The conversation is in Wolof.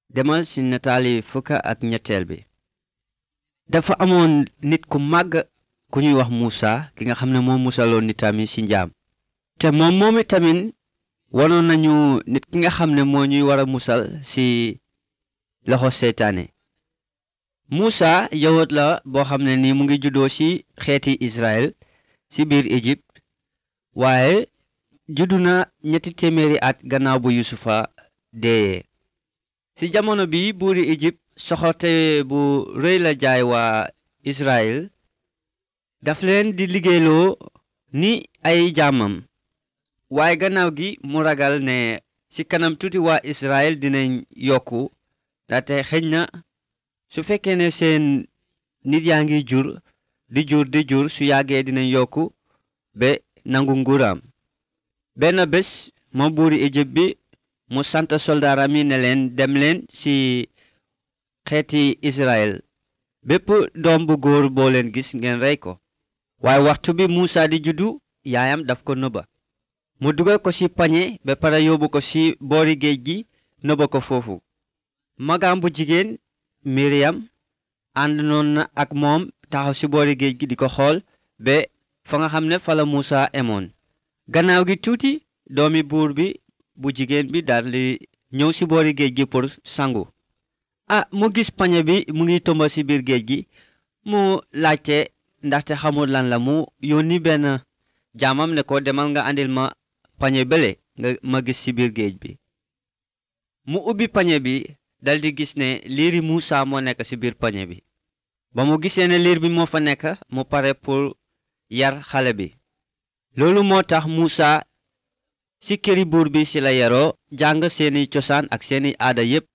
demal ci nataali fukka ak ñetteel bi dafa amoon nit ku màgg ku ñuy wax Muusa ki nga xam ne moo musaloon nitam yi ci njaam te moom moomi tamit wanoon nañu nit ki nga xam ne moo ñuy war a musal ci loxo seytaane Muusa yawut la boo xam ne ni mu ngi juddoo ci xeeti Israël ci biir Égypte waaye juddu na ñetti téeméeri at gannaaw bu Yusufa deeyee ci jamono bi buuri Égypte soxorte bu rëy la jaay waa Israël daf leen di liggéeyloo ni ay jaamam waaye gannaaw gi mu ragal ne ci kanam tuuti waa Israël dinañ yokku ndaxte xëj na su fekkee ne seen nit yaa ngi jur di jur di jur su yàggee dinañ yokku ba nangu nguuraam benn bés moom buuri Égypte bi mu sant soldaaram yi ne leen dem leen ci xeeti Israël bépp doom bu góor boo leen gis ngeen rey ko waaye waxtu bi Muusa di juddu yaayam daf ko nëbba mu dugal ko ci pañe ba pare yóbbu ko ci boori géej gi nëbba ko foofu magaam bu jigéen Miriam ànd noon na ak moom taxaw ci boori géej gi di ko xool ba fa nga xam ne fa la Muusa emoon gannaaw gi tuuti doomi buur bi bu jigéen bi daldi ñëw ci boori géej gi pour sangu ah mu gis pañe bi mu ngi tomba ci biir géej gi mu laajte ndaxte xamul lan la mu yónni benn jaamam ne ko demal nga andil ma pañe bële nga ma gis ci biir géej bi mu ubbi pañe bi daldi gis ne liiri Muusa moo nekk ci biir pañe bi ba mu gisee ne liir bi moo fa nekk mu pare pour yar xale bi loolu moo tax Muusa ci këri buur bi ci la yaroo jàng seeni cosaan ak seeni aada yépp